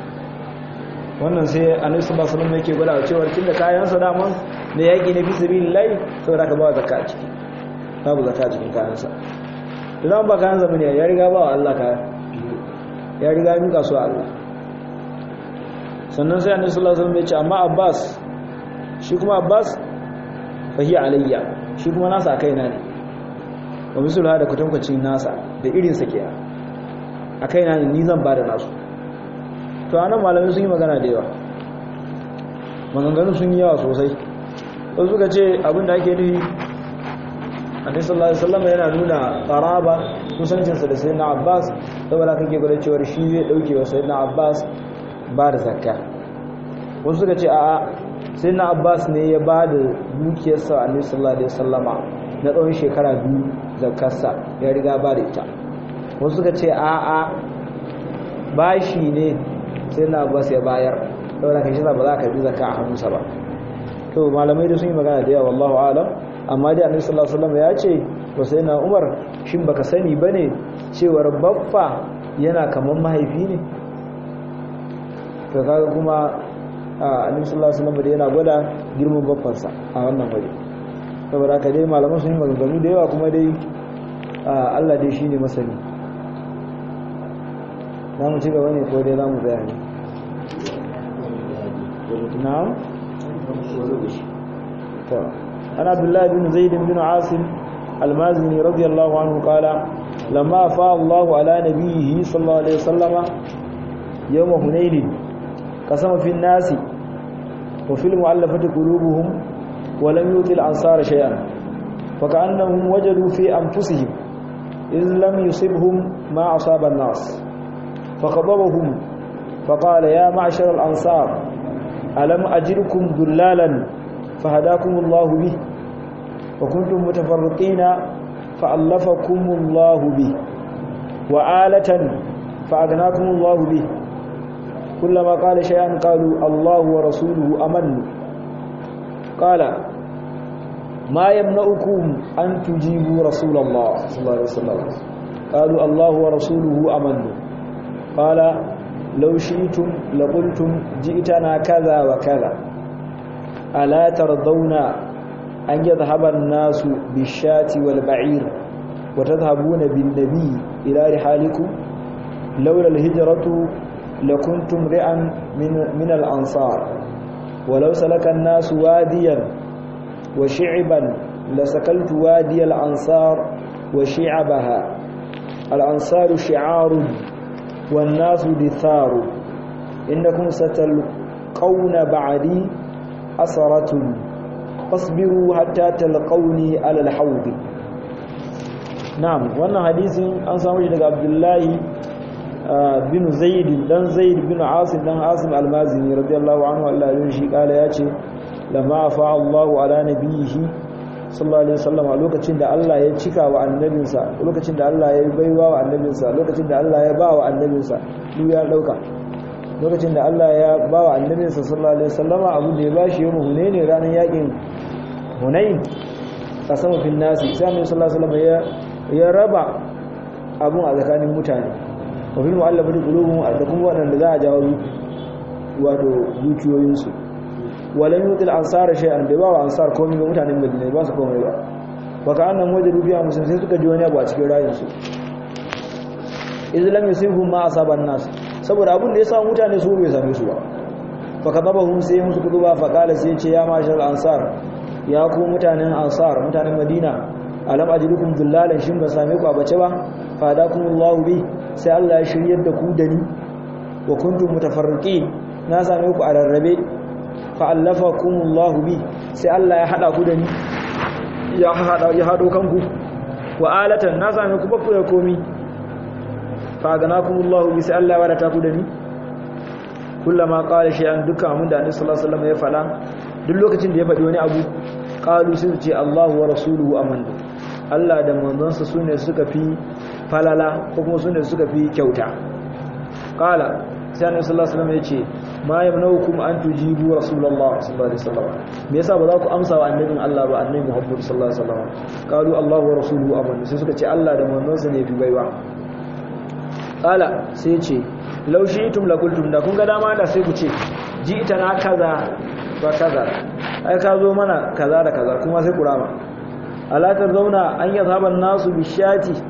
wannan sai annabi sallallahu alaihi wasallam yake gwada cewa tunda kayansa daman da yaƙi ne fi sabilillahi saboda haka ba zakka a ciki babu zakka a cikin kayansa idan ba kayan zamani ya riga ba wa Allah kaya ya riga ya nuka su a Allah sannan sai annabi sallallahu alaihi wasallam ya ce amma Abbas shi kuma Abbas fahi alayya shi kuma nasa a kaina ne wa misalha da kutankwacin nasa da irin sa ke a kaina ne ni zan bada nasu to anan malamai sun yi magana da yawa maganganu sun yi yawa sosai wasu suka ce abinda ake nufi annabi sallallahu alaihi wasallam yana nuna qaraba kusancinsa da sayyidina Abbas saboda kake gwada cewa shi zai dauke wa sayyidina Abbas ba da zakka wasu suka ce a'a sayyidina Abbas ne ya ba da dukiyarsa annabi sallallahu alaihi wasallama na tsawon shekara biyu zakkarsa ya riga ba da ita wasu suka ce a'a bashi ne sayyidina Abbas ya bayar saboda kashi ba za ka bi zakka a hannunsa ba to malamai da sun yi magana da yawa wallahu alam amma dai annabi sallallahu alaihi wasallam ya ce wa sayyidina Umar shin baka sani bane cewar baffa yana kaman mahaifi ne to kaga kuma annabi sallallahu alaihi wasallam da yana gwada girman baffansa a wannan wuri saboda haka dai malaman sun yi maganganu da yawa kuma dai Allah dai shine masani za mu ci gaba ne ko dai za mu tsaya ne na'am to أنا عبد الله بن زيد بن عاصم المازني رضي الله عنه قال لما أفاء الله على نبيه صلى الله عليه وسلم يوم هنين قسم في الناس وفي المؤلفة قلوبهم ولم يؤت الأنصار شيئا فكأنهم وجدوا في أنفسهم إذ لم يصبهم ما أصاب الناس فخضبهم فقال يا معشر الأنصار ألم أجركم ذلالا فهداكم الله به وكنتم متفرقين فألفكم الله به وآلة فأغناكم الله به كلما قال شيئا قالوا الله ورسوله أمن قال ما يمنعكم أن تجيبوا رسول الله صلى الله عليه وسلم قالوا الله ورسوله أمن قال لو شئتم لقلتم جئتنا كذا وكذا ألا ترضون أن يذهب الناس بالشاة والبعير وتذهبون بالنبي إلى رحالكم لولا الهجرة لكنتم رئا من, من الأنصار ولو سلك الناس واديا وشعبا لسكلت وادي الأنصار وشعبها الأنصار شعار والناس دثار إنكم ستلقون بعدي أسرة فاصبروا حتى تلقوني على الحوض نعم wannan hadisin an samu shi daga Abdullahi bin Zaid dan Zaid bin Asim dan Asim al-Mazini radiyallahu anhu Allah ya shi kala yace lamma fa Allahu ala nabiyhi sallallahu alaihi wasallam lokacin da Allah ya cika wa annabinsa lokacin da Allah ya baiwa wa annabinsa lokacin da Allah ya ba wa annabinsa duk ya dauka lokacin da Allah ya ba wa annabinsa sallallahu alaihi wasallama abu da ya bashi yau hunaini ranar yakin hunain kasama fil nasi sai annabi sallallahu alaihi wasallam ya raba abun a tsakanin mutane wa fil mu'allafati qulubuhum da kuma wadanda za a jawo wato dukiyoyinsu walan yutil ansar shay'an bai ba wa ansar komai ga mutanen Madina ba su komai ba baka annan waje dubiya musulmi sai suka ji wani abu a cikin rayuwarsu izlam yusibhum ma asaban nas saboda abin da ya samu mutane su bai same su ba fa kadabahum sai musu kuduba fa kala sai ce ya mashal ansar ya ku mutanen ansar mutanen madina alam ajidukum dullalan shin ba same ku a bace ba fa hadakumullahu bi sai Allah ya shiryar da ku da ni wa kuntum mutafarriqin na same ku a rarrabe fa allafakumullahu bi sai Allah ya hada ku da ni ya hada ya hado kanku wa alatan na same ku ba ku da komi faganakumullahu bi sai Allah wadata ku da ni kullama qala shay'an dukkan mun da Annabi sallallahu alaihi wasallam ya fada duk lokacin da ya faɗi wani abu qalu sai su ce Allahu wa rasuluhu amanna Allah da manzonsa sune suka fi falala ko kuma sune suka fi kyauta qala sai Annabi sallallahu alaihi wasallam ya ce ma yamnaukum an tujibu rasulullah sallallahu alaihi wasallam me yasa ba za ku amsa wa annabin Allah ba annabi Muhammad sallallahu alaihi wasallam qalu Allahu wa rasuluhu amanna sai suka ce Allah da manzonsa ne fi baiwa kala sai ce laushi itum lakultum da kun ga dama da sai ku ce ji ita na kaza ba kaza ai ka zo mana kaza da kaza kuma sai ku rama alatar zauna an yi zaban nasu bishati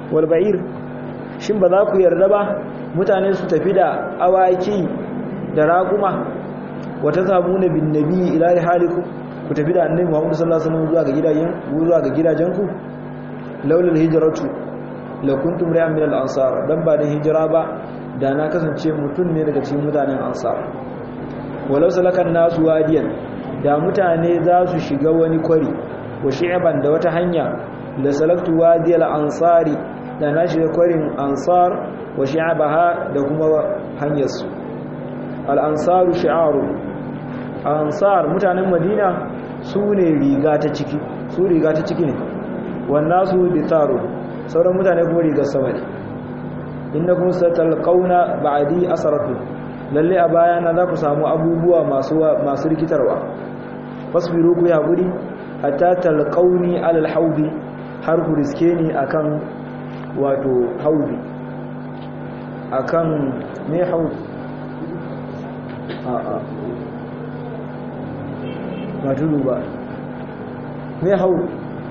wal ba'ir shin ba za ku yarda ba mutane su tafi da awaki da raguma wata zabuna bin nabi ila halikum ku tafi da annabi Muhammad sallallahu alaihi wasallam zuwa ga gidajen zuwa ga gidajenku laulul hijratu la kuntum ra'an min al-ansar dan ba da hijira ba da na kasance mutum ne daga cikin mutanen ansar walau salakan nasu wadiyan da mutane za su shiga wani kwari wa shi'ban da wata hanya la salaktu wadiyal ansari da na shiga kwarin ansar wa shi'abaha da kuma hanyar su al ansaru shi'aru ansar mutanen madina su ne riga ta ciki su riga ta ciki ne wannan su bitaru sauran mutane kuma rigar sama ne innakum satalqauna ba'di asaratu lalle a bayana za ku samu abubuwa masu masu rikitarwa fasbiru ku ya guri hatta talqauni alal haudi har ku riske ni akan wato haudi akan me haudi a a ba tudu ba me haudi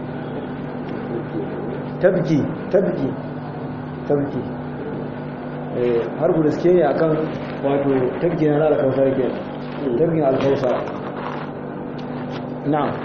tabki tabki tabki har ku riske ne akan wato tabki na alkausar ke tabkin alkausar na'am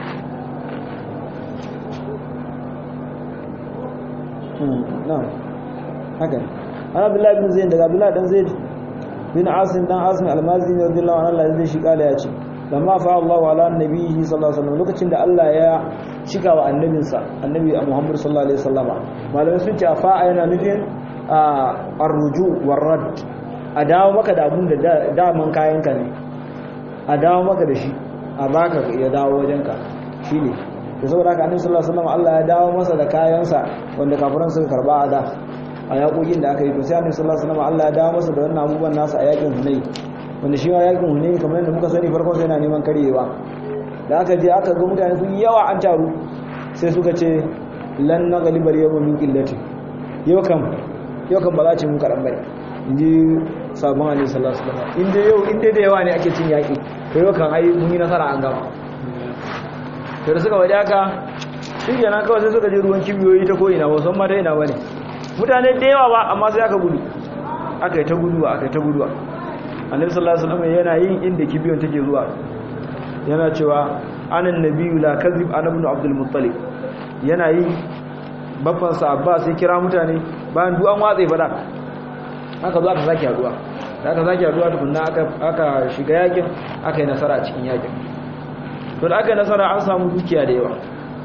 na'am haka ana billahi bin zaid daga billahi dan zaid bin asim dan asim almazi ne radiyallahu anhu Allah zai shi kala ya ce lamma fa Allahu ala nabiyhi sallallahu alaihi wasallam lokacin da Allah ya cika wa annabinsa annabi Muhammad sallallahu alaihi wasallama malamai sun ce fa yana nufin arruju warrad a dawo maka da abun da daman kayanka ne a dawo maka da shi a baka ya dawo wajenka shi ne da saboda haka annabi sallallahu alaihi wasallam Allah ya dawo masa da kayansa wanda kafiran suka karba a da a yakokin da aka yi to sai annabi sallallahu alaihi wasallam Allah ya dawo masa da wannan abubuwan nasa a yakin Hunayn wanda shi ma yakin Hunayn kamar yadda muka sani farkon sai yana neman karyewa da aka je aka ga mutane sun yawa an taru sai suka ce lan naghlibar yawma min qillati yau kam yau kan ba za ci mun kaɗan bai in ji sabon alaihi sallallahu alaihi wasallam inda yau inda da yawa ne ake cin yaƙi to yau kan ai mun yi nasara an gama to da suka waje haka shi kenan kawai sai suka je ruwan kibiyoyi ta ko'ina ba san ma ta ina ba ne mutane da yawa ba amma sai aka gudu aka yi ta guduwa aka yi ta guduwa annabi sallallahu alaihi wasallam yana yin inda kibiyon take zuwa yana cewa anan nabiyyu la kadhib ana ibn abdul muttalib yana yi babban sa abbas sai kira mutane bayan duk an watsa fada aka zo aka sake haduwa da aka sake haduwa tukunna aka aka shiga yakin aka yi nasara a cikin yakin to da aka yi nasara an samu dukiya da yawa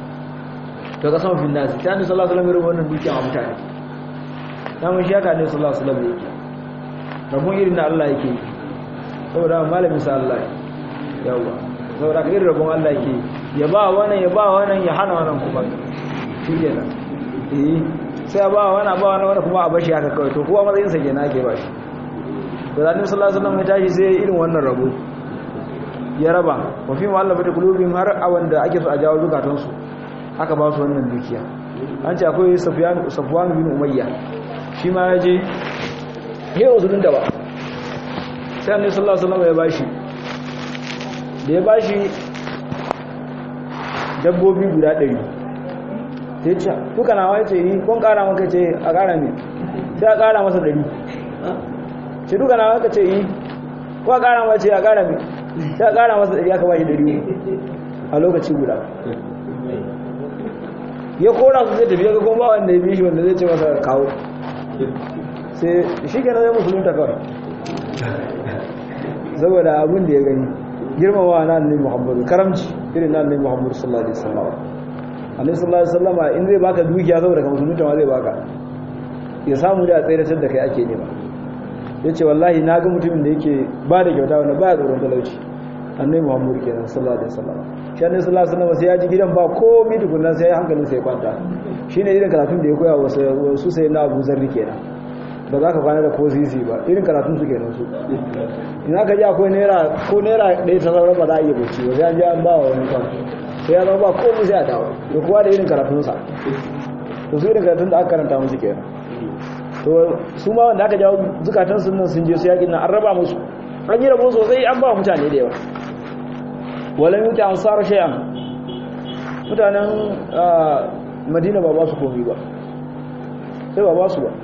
to ka sama finnasi ta ne sallallahu alaihi wasallam wannan dukiya a mutane namun shi haka ne sallallahu alaihi wasallam yake rabon irin na Allah yake saboda malamin sa Allah yawa saboda ka irin rabon Allah yake ya ba wannan ya ba wannan ya hana wannan kuma shi kenan eh sai a ba wani ba wani wani kuma a bashi haka kawai to kowa matsayin sa kenan ake bashi to da annabi sallallahu alaihi wasallam ya tashi sai irin wannan rabo ya raba wa fi mu'allafati qulubihim har a wanda ake so a jawo zukatan su aka ba su wannan dukiya an ce akwai Sufyan Safwan bin Umayya shi ma ya je ya uzurun da ba sai annabi sallallahu alaihi wasallam ya bashi da ya bashi dabbobi guda 100 sai ce duka na wani ce ni kun kara maka ce a kara ne sai a kara masa dari ce duka na maka ce yi ko a kara maka ce a kara ne sai a kara masa dari aka bashi dari a lokaci guda ya kora su zai tafiya ga kuma ba wanda ya bishi wanda zai ce masa kawo sai shi kenan zai musulunta kawai saboda abin da ya gani girmama na annabi muhammadu karamci irin na annabi muhammadu sallallahu alaihi wasallam annabi sallallahu alaihi wasallama in zai baka dukiya saboda ka musulunta ma zai baka ya samu da tsayar da kai ake nema yace wallahi na ga mutumin da yake ba da kyauta wanda baya tsoron talauci annabi muhammadu kenan sallallahu alaihi wasallama shi annabi sallallahu alaihi wasallama sai ya ji gidan ba komai tukunna sai hankalin sai kwanta shine irin karatun da ya koya wa su sai na Abu Zarri kenan ba za ka kwana da ko sisi ba irin karatun su kenan su in aka ji akwai naira ko naira ɗaya ta sauran ba za a iya bacci ba sai an ji an ba wa wani kwan sai ya zama ba komai sai a dawo da kowa da irin karatunsa to su irin karatun da aka karanta musu kenan to su ma wanda aka jawo zukatan sun nan sun je su yakin nan an raba musu an yi rabo sosai an ba mutane da yawa walan yuti ansar shay'an mutanen madina ba ba su komai ba sai ba ba su ba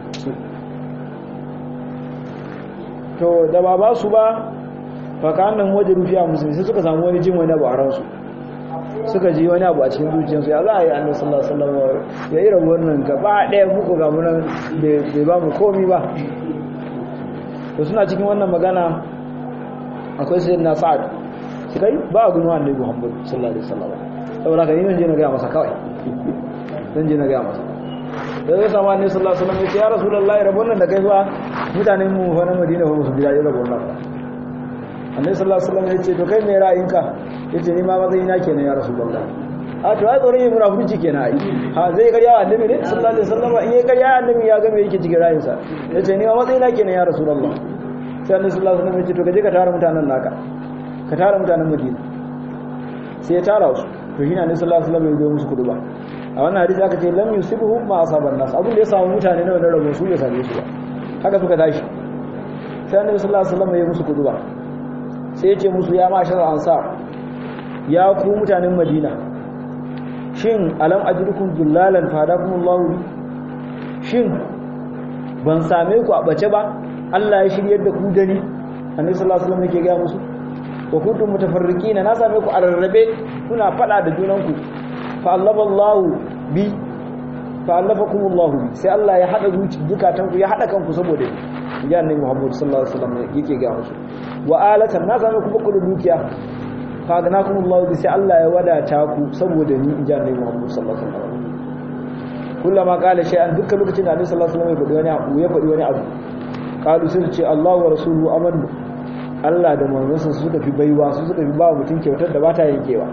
to da ba ba su ba fakanan waje rufiya musulmi sai suka samu wani jin wani abu a ransu suka ji wani abu a cikin zuciyarsu ya za a yi annabi sallallahu alaihi wasallam ya yi rabuwar nan gaba ɗaya muku ga munan bai ba mu komi ba to suna cikin wannan magana akwai sayyidina sa'ad kai ba a gudunwa annabi muhammad sallallahu alaihi wasallam saboda ka yi nan je na gaya masa kawai zan je na gaya masa da zai samu annabi sallallahu alaihi wasallam ya ce ya rasulullahi rabon nan da kai fa mutanen mu fa na madina fa musu biya rabon nan ba annabi sallallahu alaihi wasallam ya ce to kai me ra'ayinka yace ni ma matsayi na kenan ya rasulullahi a to ai tsoron yin munafurci kenan ai ha zai karya annabi ne sallallahu alaihi wasallam in yayi karya annabi ya ga me yake cikin ra'ayinsa yace ni ma matsayi na kenan ya rasulullahi sai annabi sallallahu alaihi wasallam ya ce to kaje ka tara mutanen naka ka tara mutanen madina sai ya tara su to shi ne annabi sallallahu alaihi wasallam ya zo musu kuduba a wannan hadisi aka ce lam yusibuhum ma asaban nas abin da ya samu mutane na wannan rabo su ya same su ba haka suka tashi sai annabi sallallahu alaihi wasallam ya musu kuduba sai ya ce musu ya mashar ansar ya ku mutanen madina shin alam ajrukum dullalan fadakumullahu shin ban same ku a bace ba Allah ya shiryar da ku da ni annabi sallallahu alaihi wasallam yake ga musu wa kuntum mutafarriqina na same ku a rarrabe kuna fada da junanku fa allaballahu bi fa allafakumullahu bi sai Allah ya hada zuci dukatanku ya hada kanku saboda ya annabi Muhammad sallallahu alaihi wasallam yake ga musu wa alatan na same ku baku da dukiya fa agnakumullahu bi sai Allah ya wadata ku saboda ni inji annabi Muhammad sallallahu alaihi wasallam kullama qala shay'an dukkan lokacin da annabi sallallahu alaihi wasallam ya faɗi wani abu ya faɗi wani abu qalu sai ce Allah wa rasuluhu amannu Allah da manzansa su suka fi baiwa su suka fi ba mutum kyautar da ba ta yankewa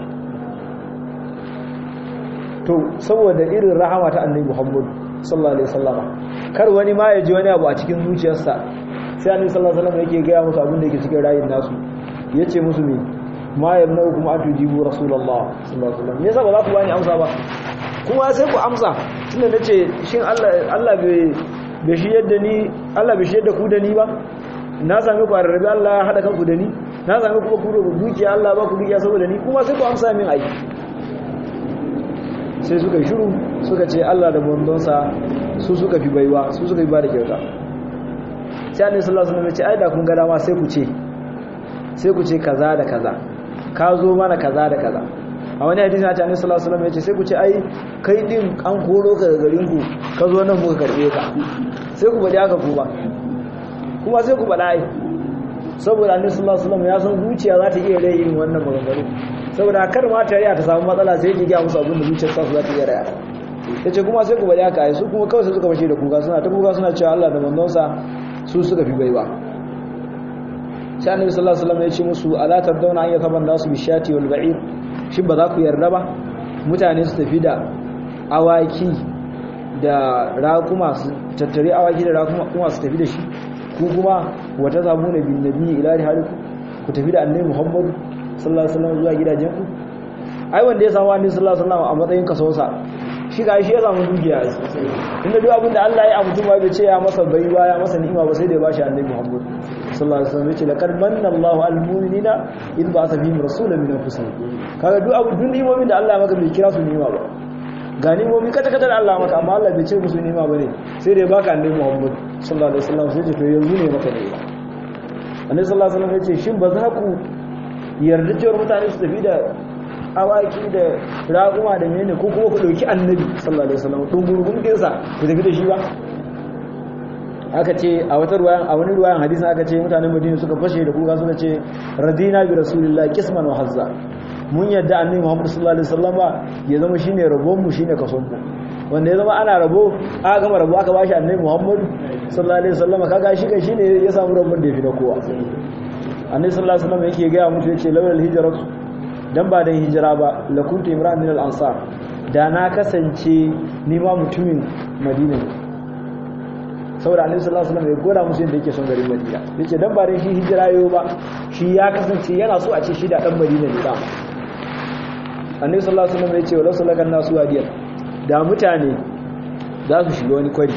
to saboda irin rahama ta annabi Muhammad sallallahu alaihi wasallama kar wani ma ya ji wani abu a cikin zuciyarsa sai annabi sallallahu alaihi wasallam yake ga musu abin da yake cikin rayin nasu yace musu me ma yamnau kuma atujibu rasulullah sallallahu alaihi wasallam yasa ba za ku bani amsa ba kuma sai ku amsa tunda nace shin Allah Allah bai bai shi yadda ni Allah bai shi yadda ku da ni ba na sami ku a rarrabe Allah ya haɗa kanku da ni na sami kuma ku da dukiya Allah ba ku dukiya saboda ni kuma sai ku amsa min aiki sai suka yi shiru suka ce Allah da bondonsa su suka fi baiwa su suka fi ba da kyauta sai annabi sallallahu alaihi wasallam ya ce ai da kun ga dama sai ku ce sai ku ce kaza da kaza ka zo mana kaza da kaza a wani hadisi na annabi sallallahu alaihi wasallam ya ce sai ku ce ai kai din an koro ka daga garin ku ka zo nan muka karbe ka sai ku bari haka ku ba kuma sai ku bada ai saboda annabi sallallahu alaihi wasallam ya san zuciya za ta iya rai yin wannan maganganu saboda kar ma ta riya ta samu matsala sai ki ga musu abin da zuciyar sa za ta iya raya yace kuma sai ku bari haka ai su kuma kawai sai suka fashe da kuka suna ta kuka suna cewa Allah da manzonsa su suka fi baiwa sai annabi sallallahu alaihi wasallam ya ce musu ala tardawna an yataban nasu bishati wal ba'ir shin ba za ku yarda ba mutane su tafi da awaki da raƙuma su tattare awaki da raƙuma su tafi da shi ku kuma wata zamu na bin nabi ila haliku ku tafi da annabi muhammadu sallallahu alaihi wasallam zuwa gidajen ku ai wanda ya samu annabi sallallahu alaihi wasallam a matsayin kasonsa shi ga shi ya samu dukiya inda duk abin da Allah ya mutum ba bai ce ya masa baiwa ya masa ni'ima ba sai da ya bashi annabi muhammadu sallallahu alaihi wasallam yace laqad manna Allahu al mu'minina id ba'atha bihim rasulan min anfusihim kaga duk abu duk ni'imomin da Allah ya maka bai kira su ni'ima ba ga ni'imomi kata kata da Allah maka amma Allah bai ce musu ni'ima bane sai da ya baka annabi Muhammad sallallahu alaihi wasallam sai ce to yanzu ne maka ni'ima annabi sallallahu alaihi wasallam yace shin ba za ku yarda cewa mutane su tafi da awaki da raguma da menene ko kuma ku dauki annabi sallallahu alaihi wasallam dungurgun kinsa ku tafi da shi ba aka ce a wata ruwayan a wani ruwayan hadisin aka ce mutanen Madina suka fashe da kuka suka ce radina bi rasulillahi qisman wa hazza mun yadda annabi Muhammad sallallahu alaihi wasallam ya zama shine rabon mu shine kason mu wanda ya zama ana rabo aka gama rabo aka bashi annabi Muhammad sallallahu alaihi wasallam kaga shi kai shine ya samu rabon da yafi na kowa annabi sallallahu alaihi wasallam yake ga mutu yace lawal hijrat dan ba dan hijira ba la kuntu imran min al ansar da na kasance ni ma mutumin Madina saboda annabi sallallahu alaihi wasallam ya gora musu yadda yake son garin Madina yace dan ba dan shi hijira yo ba shi ya kasance yana so a ce shi da dan Madina ne da annabi sallallahu alaihi wasallam yace wala sulakan nasu wadiyan da mutane za su shiga wani kwari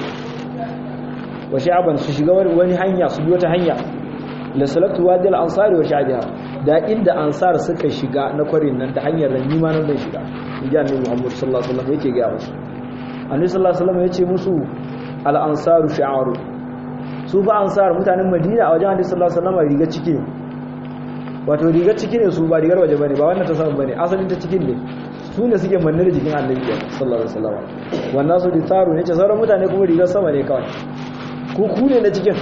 wa sha'aban su shiga wani hanya su biyo ta hanya la salatu wadil ansari wa sha'biha da inda ansar suka shiga na kwarin nan da hanyar da ni ma nan zan shiga inji annabi Muhammad sallallahu alaihi wasallam yake ga musu annabi sallallahu alaihi wasallam yace musu al-ansaru shi'aru su fa ansar mutanen madina a wajen hadisi sallallahu alaihi wasallam riga ciki ne wato riga ciki ne su ba rigar waje bane ba wannan ta samu bane asalin ta cikin ne su ne suke manne da jikin annabi sallallahu alaihi wasallam wannan su ditaru ne ce sauran mutane kuma rigar sama ne kawai ku ku ne na cikin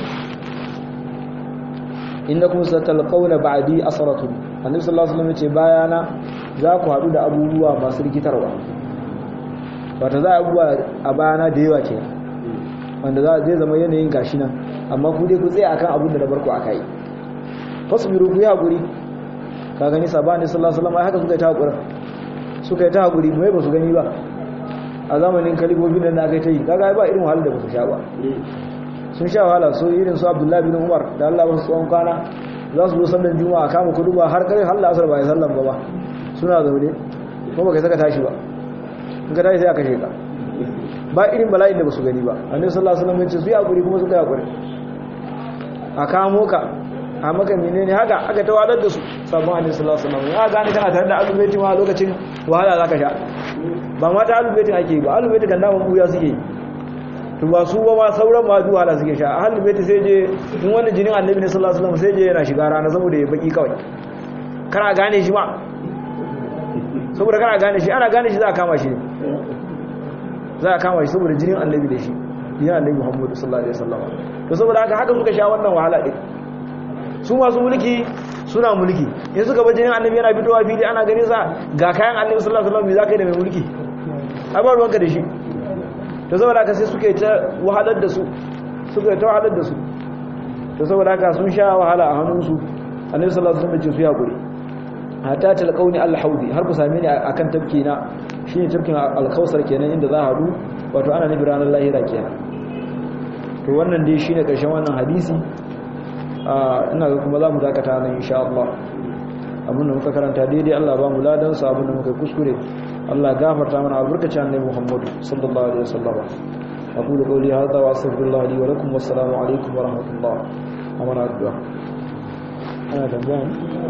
innakum satalqawna ba'di asratu annabi sallallahu alaihi wasallam ya ce bayana za ku hadu da abubuwa masu rikitarwa wato za a abubuwa a bayana da yawa ke wanda zai zama yanayin gashi nan amma ku dai ku tsaye akan abin da na barku aka yi fasbiru ku yi hakuri ka gani sabani sallallahu alaihi wasallam haka suka yi ta hakuri suka yi ta hakuri mai ba su gani ba a zamanin kalibobin da aka yi ta yi kaga ba irin wahalar da ba su sha ba sun sha wahala so irin su abdullahi bin umar da allah wasu tsawon kwana za su zo sallan juma'a kama kudu ba har kare halla asar ba ya sallan ba ba suna zaune ko ba kai saka tashi ba in ka tashi sai aka sheka ba irin bala'in da ba su gani ba annabi sallallahu alaihi wasallam ya ce su yi hakuri kuma suka yi hakuri a kamo ka a maka menene haka aka tawadar da su sabon annabi sallallahu alaihi wasallam ya gane kana tare da alubaiti ma lokacin wahala zaka sha ba ma ta alubaitin ake ba alubaiti kan daman buya suke to ba su ba ma sauran ma duk wahala suke sha alubaiti sai je in wani jinin annabi ne sallallahu alaihi wasallam sai je yana shiga rana saboda ya baki kawai kana gane shi ma saboda kana gane shi ana gane shi za a kama shi za a kama shi saboda jinin annabi da shi yin annabi muhammadu sallallahu alaihi wasallam to saboda haka haka suka sha wannan wahala din su masu mulki suna mulki in suka bar jinin annabi yana fitowa fili ana ganin sa ga kayan annabi sallallahu alaihi wasallam me zaka yi da mai mulki a bar ruwanka da shi to saboda haka sai suka yi ta wahalar da su suka yi ta wahalar da su to saboda haka sun sha wahala a hannunsu annabi sallallahu alaihi wasallam ya ce su ya gure hatta talqauni al-haudi har ku same ni akan tafki na shine tafkin al-kausar kenan inda za a hadu wato ana nufi ranar lahira kenan to wannan dai shine karshen wannan hadisi ina ga kuma za mu dakata nan insha Allah abinda muka karanta daidai Allah ba mu ladan sa abinda muka kuskure Allah gafarta mana albarkacin annabi Muhammad sallallahu alaihi wasallam aqulu qawli hadha wa astaghfirullah li wa lakum wassalamu alaikum wa rahmatullah amana addu'a ana tambaya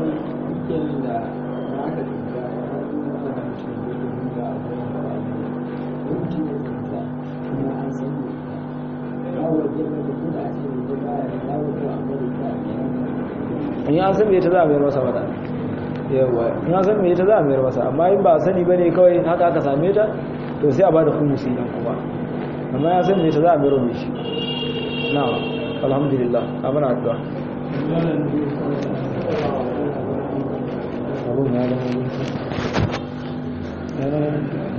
in ya san me ta za a mayar masa mata yawa in ya san me ta za a mayar masa amma in ba sani bane kawai haka aka same ta to sai a bada kumusi nan kuma amma ya san me ta za a mayar mai shi na alhamdulillah amana addu'a abun ya zama